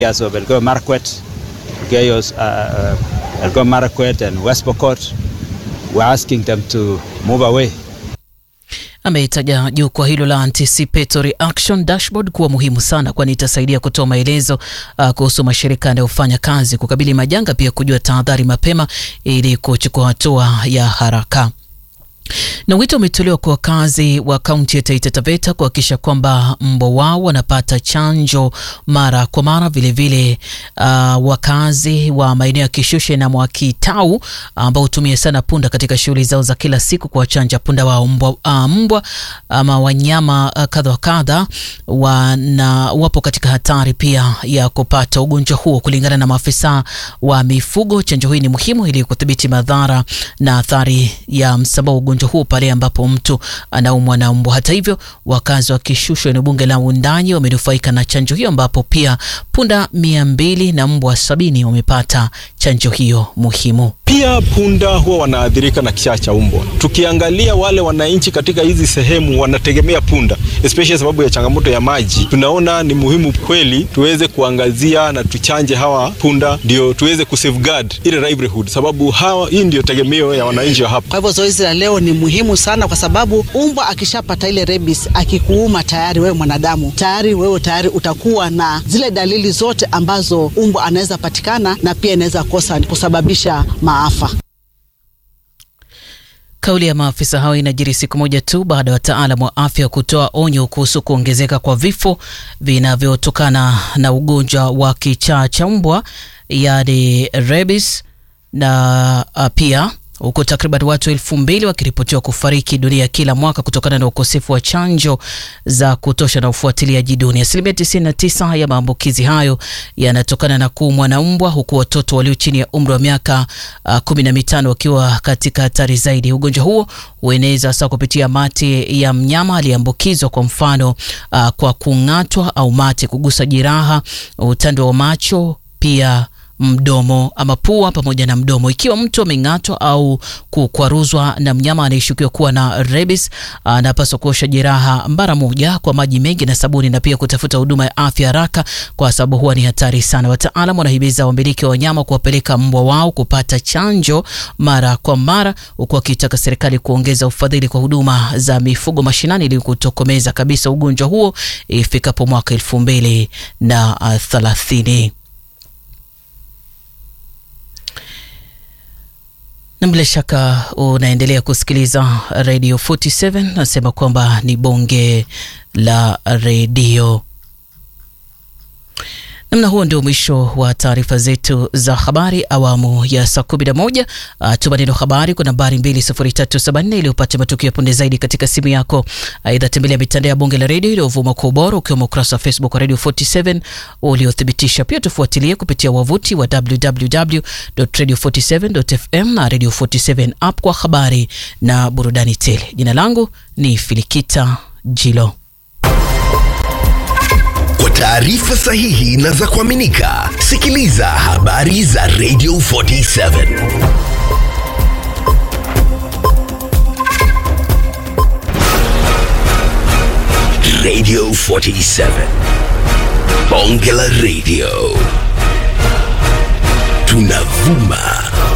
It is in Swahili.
areas of Elgeyo Marakwet, Elgeyo, uh, uh, Elgeyo Marakwet and West Pokot. We're asking them to move away. Ameitaja jukwaa hilo la Anticipatory Action Dashboard kuwa muhimu sana, kwani itasaidia kutoa maelezo uh, kuhusu mashirika yanayofanya kazi kukabili majanga, pia kujua tahadhari mapema ili kuchukua hatua ya haraka na wito umetolewa kwa wakazi wa kaunti ya Taita Taveta kuhakikisha kwamba mbwa wao wanapata chanjo mara kwa mara. Vilevile uh, wakazi wa maeneo ya Kishushe na Mwakitau ambao hutumia sana punda katika shughuli zao za kila siku kuwachanja punda wao mbwa, uh, mbwa ama wanyama uh, kadha wa kadha wana wapo katika hatari pia ya kupata ugonjwa huo. Kulingana na maafisa wa mifugo, chanjo hii ni muhimu ili kudhibiti madhara na athari ya msambao ugonjwa huo pale ambapo mtu anaumwa na mbwa. Hata hivyo, wakazi wa Kishushu eneo bunge la Wundanyi wamenufaika na chanjo hiyo, ambapo pia punda mia mbili na mbwa sabini wamepata chanjo hiyo muhimu. Pia punda huwa wanaathirika na kichaa cha mbwa. Tukiangalia wale wananchi katika hizi sehemu wanategemea punda, especially sababu ya changamoto ya maji. Tunaona ni muhimu kweli tuweze kuangazia na tuchanje hawa punda, ndio tuweze kusafeguard ile livelihood, sababu hawa, hii ndio tegemeo ya wananchi wa hapa. Kwa hivyo zoezi la leo ni muhimu sana, kwa sababu umbwa akishapata ile rabies, akikuuma tayari wewe mwanadamu tayari wewe tayari utakuwa na zile dalili zote ambazo umbwa anaweza patikana na pia inaweza kosa kusababisha maafa. Kauli ya maafisa hao inajiri siku moja tu baada ya wataalamu wa afya kutoa onyo kuhusu kuongezeka kwa vifo vinavyotokana na ugonjwa wa kichaa cha mbwa yaani rabies, na pia huku takriban watu elfu mbili wakiripotiwa kufariki dunia kila mwaka kutokana na ukosefu wa chanjo za kutosha na ufuatiliaji duni. Asilimia 99 ya maambukizi hayo yanatokana na kuumwa na mbwa, huku watoto walio chini ya umri wa miaka uh, kumi na mitano wakiwa katika hatari zaidi. Ugonjwa huo hueneza hasa kupitia mate ya mnyama aliyeambukizwa, kwa mfano uh, kwa kung'atwa au mate kugusa jeraha, utando wa macho, pia mdomo ama pua pamoja na mdomo. Ikiwa mtu ameng'atwa au kukwaruzwa na mnyama anayeshukiwa kuwa na rabies, anapaswa kuosha jeraha mara moja kwa maji mengi na sabuni, na pia kutafuta huduma ya afya haraka, kwa sababu huwa ni hatari sana. Wataalam wanahimiza wamiliki wa wanyama kuwapeleka mbwa wao kupata chanjo mara kwa mara, huku wakitaka serikali kuongeza ufadhili kwa huduma za mifugo mashinani ili kutokomeza kabisa ugonjwa huo ifikapo mwaka elfu mbili na thelathini. na bila shaka unaendelea kusikiliza Radio 47. Nasema kwamba ni bonge la redio. Namna huo ndio mwisho wa taarifa zetu za habari awamu ya saa 11. Uh, tuma neno habari kwa nambari 20374 ili upate matukio ya punde zaidi katika simu yako. Aidha, tembelea mitandao ya bonge la redio iliyovuma kwa ubora ukiwemo ukurasa wa Facebook wa Radio 47 uliothibitisha. Pia tufuatilie kupitia wavuti wa www.radio47.fm na Radio 47 app kwa habari na burudani tele. Jina langu ni Filikita Jilo. Kwa taarifa sahihi na za kuaminika, sikiliza habari za Radio 47. Radio 47. Bonge la Radio. Tunavuma